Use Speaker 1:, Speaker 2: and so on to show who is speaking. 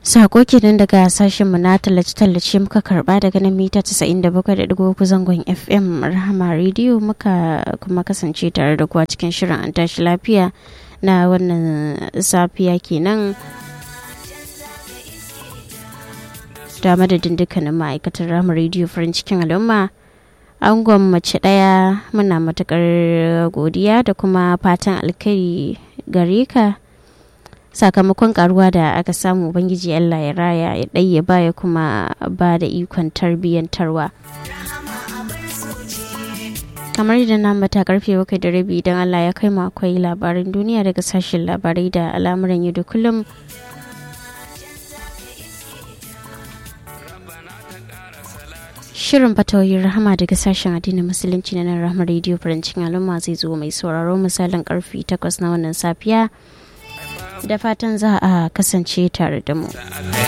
Speaker 1: Sako kenan daga sashenmu na tallace-tallace muka karba daga nan mita 97.3 zangon FM Rahama Radio muka kuma kasance tare da kuwa cikin shirin an tashi lafiya na wannan safiya kenan. Da madadin dukkanin ma'aikatar Rahama Radio farin cikin al'umma. Angon mace ɗaya muna matukar godiya da kuma fatan alkhairi gare ka. sakamakon karuwa da aka samu ubangiji allah ya raya ya ɗaya baya kuma ba da ikon tarbiyyantarwa kamar da na mata karfe bakwai da rabi idan allah ya kai mu akwai labaran duniya daga sashen labarai da al'amuran yau da kullum Shirin fatawoyin rahama daga sashen addinin musulunci na nan rahama rediyo farancin al'umma zai zo mai sauraro misalin karfe 8 na wannan safiya da fatan za a kasance tare da mu.